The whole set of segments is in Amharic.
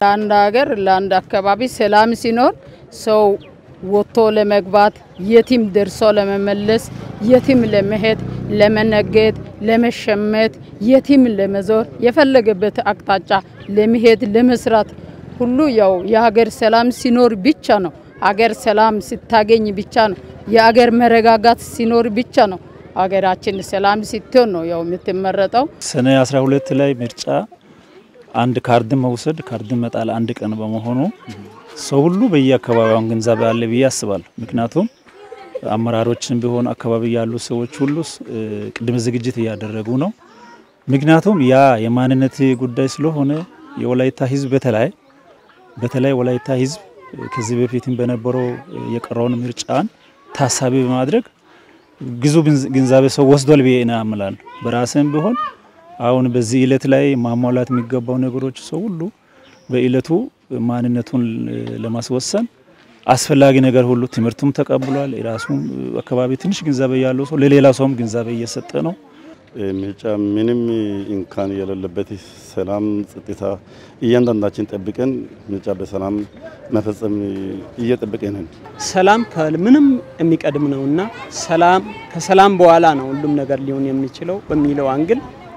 ለአንድ ሀገር ለአንድ አካባቢ ሰላም ሲኖር ሰው ወጥቶ ለመግባት የትም ደርሶ ለመመለስ የትም ለመሄድ ለመነገድ፣ ለመሸመት፣ የትም ለመዞር የፈለገበት አቅጣጫ ለመሄድ ለመስራት ሁሉ ያው የሀገር ሰላም ሲኖር ብቻ ነው። ሀገር ሰላም ስታገኝ ብቻ ነው። የሀገር መረጋጋት ሲኖር ብቻ ነው። ሀገራችን ሰላም ስትሆን ነው ያው የምትመረጠው። ሰኔ 12 ላይ ምርጫ አንድ ካርድ መውሰድ ካርድ መጣል አንድ ቀን በመሆኑ ሰው ሁሉ በየአካባቢውን ግንዛቤ አለ ብዬ አስባለሁ። ምክንያቱም አመራሮችን ቢሆን አካባቢ ያሉ ሰዎች ሁሉ ቅድመ ዝግጅት እያደረጉ ነው። ምክንያቱም ያ የማንነት ጉዳይ ስለሆነ የወላይታ ሕዝብ በተለይ በተለይ ወላይታ ሕዝብ ከዚህ በፊትም በነበረው የቀረውን ምርጫን ታሳቢ በማድረግ ብዙ ግንዛቤ ሰው ወስዷል ብዬ አምናለሁ። በራስም ቢሆን አሁን በዚህ እለት ላይ ማሟላት የሚገባው ነገሮች ሰው ሁሉ በእለቱ ማንነቱን ለማስወሰን አስፈላጊ ነገር ሁሉ ትምህርቱም ተቀብሏል። የራሱም አካባቢ ትንሽ ግንዛቤ ያለው ሰው ለሌላ ሰውም ግንዛቤ እየሰጠ ነው። ምርጫ ምንም እንካን የሌለበት ሰላም፣ ጸጥታ እያንዳንዳችን ጠብቀን ምርጫ በሰላም መፈጸም እየጠበቀን ነን። ሰላም ከምንም የሚቀድም ነውና ሰላም ከሰላም በኋላ ነው ሁሉም ነገር ሊሆን የሚችለው በሚለው አንግል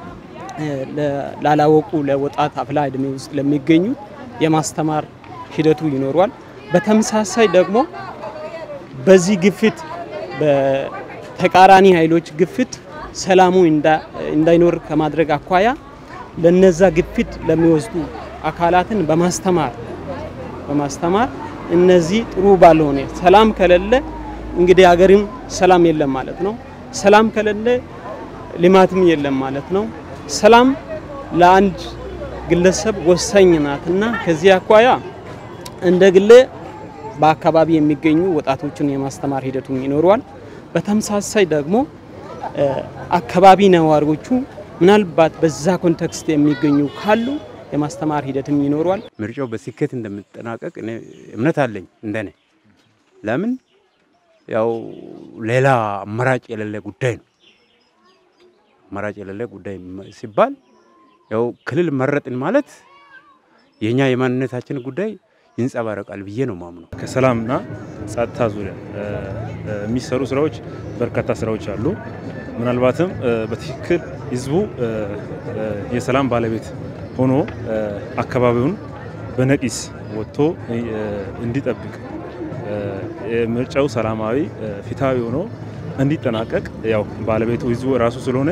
ላላወቁ ለወጣት አፍላ እድሜ ውስጥ ለሚገኙ የማስተማር ሂደቱ ይኖሯል። በተመሳሳይ ደግሞ በዚህ ግፊት በተቃራኒ ኃይሎች ግፊት ሰላሙ እንዳይኖር ከማድረግ አኳያ ለነዛ ግፊት ለሚወስዱ አካላትን በማስተማር በማስተማር እነዚህ ጥሩ ባልሆነ ሰላም ከሌለ እንግዲህ ሀገርም ሰላም የለም ማለት ነው። ሰላም ከሌለ ልማትም የለም ማለት ነው። ሰላም ለአንድ ግለሰብ ወሳኝ ናትና ከዚህ አኳያ እንደ ግሌ በአካባቢ የሚገኙ ወጣቶችን የማስተማር ሂደቱም ይኖረዋል። በተመሳሳይ ደግሞ አካባቢ ነዋሪዎቹ ምናልባት በዛ ኮንቴክስት የሚገኙ ካሉ የማስተማር ሂደትም ይኖረዋል። ምርጫው በስኬት እንደሚጠናቀቅ እኔ እምነት አለኝ። እንደኔ ለምን ያው ሌላ አማራጭ የሌለ ጉዳይ ነው። አማራጭ የሌለ ጉዳይ ሲባል ያው ክልል መረጥን ማለት የኛ የማንነታችን ጉዳይ ይንጸባረቃል ብዬ ነው ማምነው። ከሰላምና ጸጥታ ዙሪያ የሚሰሩ ስራዎች በርካታ ስራዎች አሉ። ምናልባትም በትክክል ህዝቡ የሰላም ባለቤት ሆኖ አካባቢውን በነቂስ ወጥቶ እንዲጠብቅ ምርጫው ሰላማዊ፣ ፍትሃዊ ሆኖ እንዲጠናቀቅ ያው ባለቤቱ ህዝቡ ራሱ ስለሆነ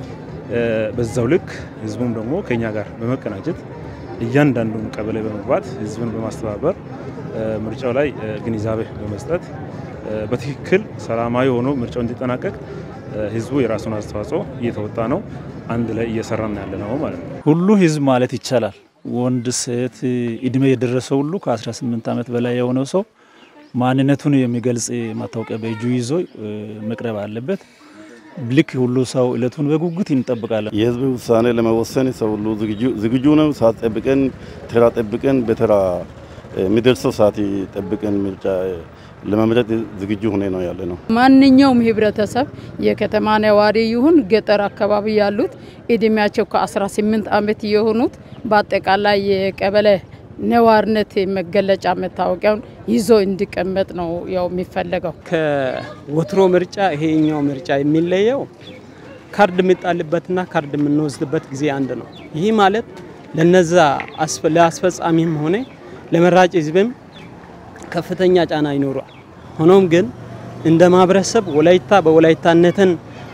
በዛው ልክ ህዝቡም ደግሞ ከኛ ጋር በመቀናጀት እያንዳንዱን ቀበሌ በመግባት ህዝብን በማስተባበር ምርጫው ላይ ግንዛቤ በመስጠት በትክክል ሰላማዊ ሆኖ ምርጫው እንዲጠናቀቅ ህዝቡ የራሱን አስተዋጽኦ እየተወጣ ነው። አንድ ላይ እየሰራን ያለ ነው ማለት ነው። ሁሉ ህዝብ ማለት ይቻላል ወንድ፣ ሴት እድሜ የደረሰው ሁሉ ከ18 ዓመት በላይ የሆነው ሰው ማንነቱን የሚገልጽ ማታወቂያ በእጁ ይዞ መቅረብ አለበት። ልክ ሁሉ ሰው እለቱን በጉጉት እንጠብቃለን። የህዝብ ውሳኔ ለመወሰን ሰው ሁሉ ዝግጁ ነው። ሰዓት ጠብቀን ተራ ጠብቀን በተራ የሚደርሰው ሰዓት ጠብቀን ምርጫ ለመምረጥ ዝግጁ ሆነ ነው ያለ ነው። ማንኛውም ህብረተሰብ የከተማ ነዋሪ ይሁን ገጠር አካባቢ ያሉት እድሜያቸው ከ18 ዓመት የሆኑት በአጠቃላይ የቀበሌ ነዋሪነት መገለጫ መታወቂያውን ይዞ እንዲቀመጥ ነው ያው የሚፈለገው። ከወትሮ ምርጫ ይሄኛው ምርጫ የሚለየው ካርድ የሚጣልበትና ካርድ የምንወስድበት ጊዜ አንድ ነው። ይህ ማለት ለነዛ ለአስፈጻሚም ሆነ ለመራጭ ህዝብም ከፍተኛ ጫና ይኖሯል። ሆኖም ግን እንደ ማህበረሰብ ወላይታ በወላይታነትን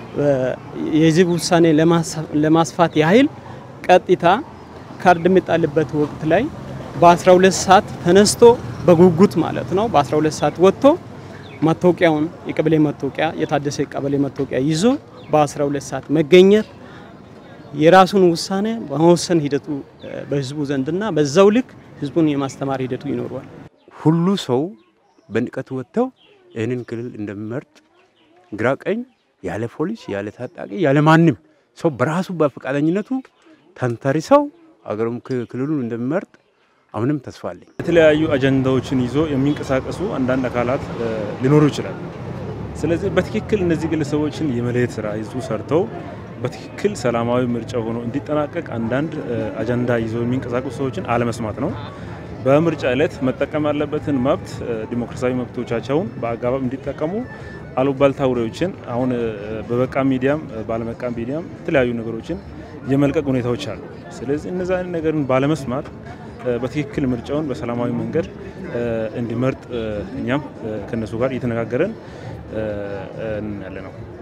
የህዝብ ውሳኔ ለማስፋት ያህል ቀጥታ ካርድ የሚጣልበት ወቅት ላይ በ12 ሰዓት ተነስቶ በጉጉት ማለት ነው በ12 ሰዓት ወጥቶ መታወቂያውን የቀበሌ መታወቂያ የታደሰ ቀበሌ መታወቂያ ይዞ በ12 ሰዓት መገኘት የራሱን ውሳኔ በመወሰን ሂደቱ በህዝቡ ዘንድና በዛው ልክ ህዝቡን የማስተማር ሂደቱ ይኖረዋል። ሁሉ ሰው በንቀት ወጥተው ይህንን ክልል እንደሚመርጥ ግራ ቀኝ ያለ ፖሊስ ያለ ታጣቂ ያለ ማንም ሰው በራሱ በፈቃደኝነቱ ተንተርሰው አገሩም ክልሉን እንደሚመርጥ አሁንም ተስፋ አለኝ። የተለያዩ አጀንዳዎችን ይዞ የሚንቀሳቀሱ አንዳንድ አካላት ሊኖሩ ይችላል። ስለዚህ በትክክል እነዚህ ግለሰቦችን የመለየት ስራ ህዝቡ ሰርተው በትክክል ሰላማዊ ምርጫ ሆኖ እንዲጠናቀቅ አንዳንድ አጀንዳ ይዘው የሚንቀሳቀሱ ሰዎችን አለመስማት ነው። በምርጫ ዕለት መጠቀም ያለበትን መብት ዲሞክራሲያዊ መብቶቻቸውን በአግባብ እንዲጠቀሙ አሉባልታ ወሬዎችን አሁን በበቃ ሚዲያም ባለመቃ ሚዲያም የተለያዩ ነገሮችን የመልቀቅ ሁኔታዎች አሉ። ስለዚህ እነዚ አይነት ነገርን ባለመስማት በትክክል ምርጫውን በሰላማዊ መንገድ እንዲመርጥ እኛም ከነሱ ጋር እየተነጋገረን ያለ ነው።